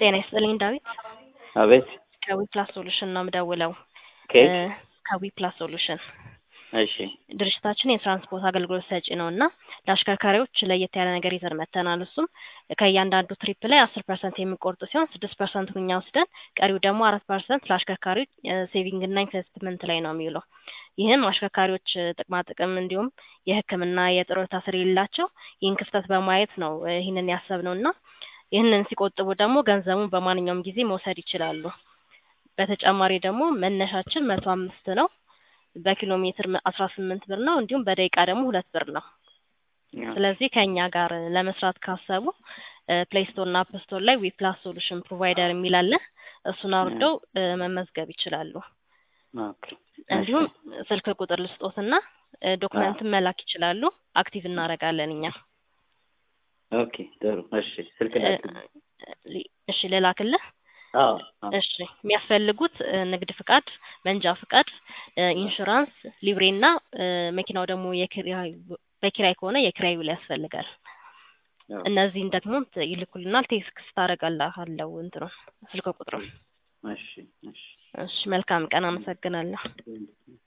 ጤና ይስጥልኝ ዳዊት አቤት ከዊፕላስ ሶሉሽን ነው የምደውለው። ከየት? እ ከዊፕላስ ሶሉሽን እሺ ድርጅታችን የትራንስፖርት አገልግሎት ሰጪ ነው እና ለአሽከርካሪዎች ለየት ያለ ነገር ይዘን መጥተናል። እሱም ከእያንዳንዱ ትሪፕ ላይ አስር ፐርሰንት የሚቆርጡ ሲሆን ስድስት ፐርሰንቱን እኛ ወስደን ቀሪው ደግሞ አራት ፐርሰንት ለአሽከርካሪዎች ሴቪንግ እና ኢንቨስትመንት ላይ ነው የሚውለው። ይህም አሽከርካሪዎች እ ጥቅማ ጥቅም እንዲሁም የሕክምና የጡረታ ስለሌላቸው ይህን ክፍተት በማየት ነው እ ይህንን ያሰብነው እና ይህንን ሲቆጥቡ ደግሞ ገንዘቡን በማንኛውም ጊዜ መውሰድ ይችላሉ። በተጨማሪ ደግሞ መነሻችን መቶ አምስት ነው። በኪሎ ሜትር አስራ ስምንት ብር ነው። እንዲሁም በደቂቃ ደግሞ ሁለት ብር ነው። ስለዚህ ከእኛ ጋር ለመስራት ካሰቡ ፕሌይ ስቶር እና አፕ ስቶር ላይ ዊፕላስ ሶሉሽን ፕሮቫይደር የሚል አለ። እሱን አውርደው እ መመዝገብ ይችላሉ። ኦኬ እንዲሁም ስልክ ቁጥር ልስጦትና እ ዶክመንትን መላክ ይችላሉ። አክቲቭ እናደርጋለን እኛ። ኦኬ ጥሩ እሺ ስልክ እ ላክ ሊ- እሺ ልላክልህ። አዎ አዎ እሺ የሚያስፈልጉት እ ንግድ ፍቃድ፣ መንጃ ፍቃድ፣ እ ኢንሹራንስ፣ ሊብሬ እና እ መኪናው ደግሞ የኪራይ በኪራይ ከሆነ የኪራይ ውል ያስፈልጋል። አዎ። እነዚህን ደግሞ ት- ይልኩልናል። ቴክስት ታደርጋለህ እንትኑ ስልክ ቁጥሩ። እሺ እሺ እሺ መልካም ቀን። አመሰግናለሁ።